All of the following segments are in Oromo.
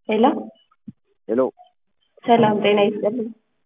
ሄሎ ሄሎ ሰላም ጤና ይስጥልኝ።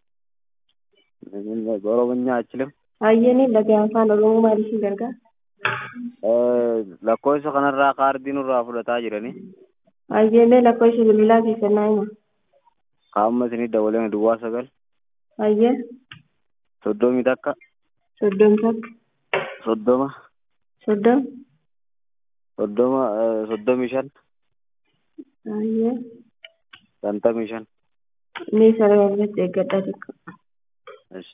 በኦሮምኛ አችልም Hayyeni laga afaan Oromoo maaliif hin gargaaru? lakkoofsa kanarraa kaardii nurraa fudhataa jirani Hayyemee lakkoofsa bilbilaa keessan naa hima. qaama isinii dabalee duwwaa sagal Hayyee soddomii takka soddom takka soddoma soddom soddoma soddomii shan hayyee shantamii shan ni sarara irratti eeggadhaa tokko. Esh.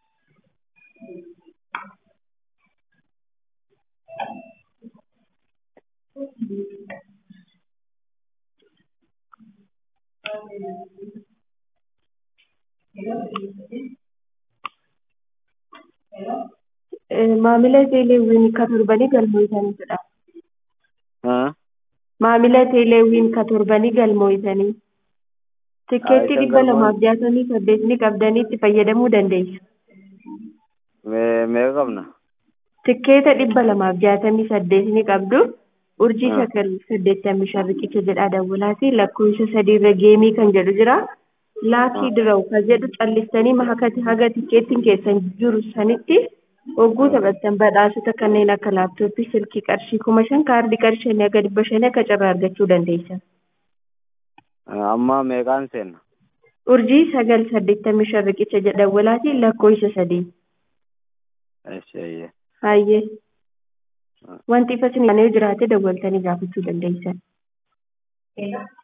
Eh, Maamila teeleewwiin ka torbanii galmooysanidha. Ah, Maamila teeleewwiin ka torbanii galmooysanii. Tikkeetti isan dhibba galmoon- lamaaf jaatamii saddeetni qabdanii itti fayyadamuu dandeessu. mee meeqa qabna Tikkeeta dhibba lamaaf jaatamii saddeetni qabdu urjii Ah. sagal saddeettamii shan riqicha jedhaa dawwalaati lakkoofsa sadiirra geemii kan jedhu jira. Laakii Ah. dirawu kan jedhu callistanii mahakati haga tikkeettiin keessan jiru sanitti hogguu taphattan badhaasota kanneen akka laaptooppii silkii qarshii kuma shan kaardii qarshii shanii haga dhibba shanii akka carraa argachuu dandeessan. Ah, amma meeqaan seenna Urjii sagal saddeettamii shan riqicha jedha dawwalaati lakkoofsa sadii. Esh, eeyyee. Hayyee. Ah. Wanti ifa isin yoo jiraate dawwaltanii gaafachuu dandeessan.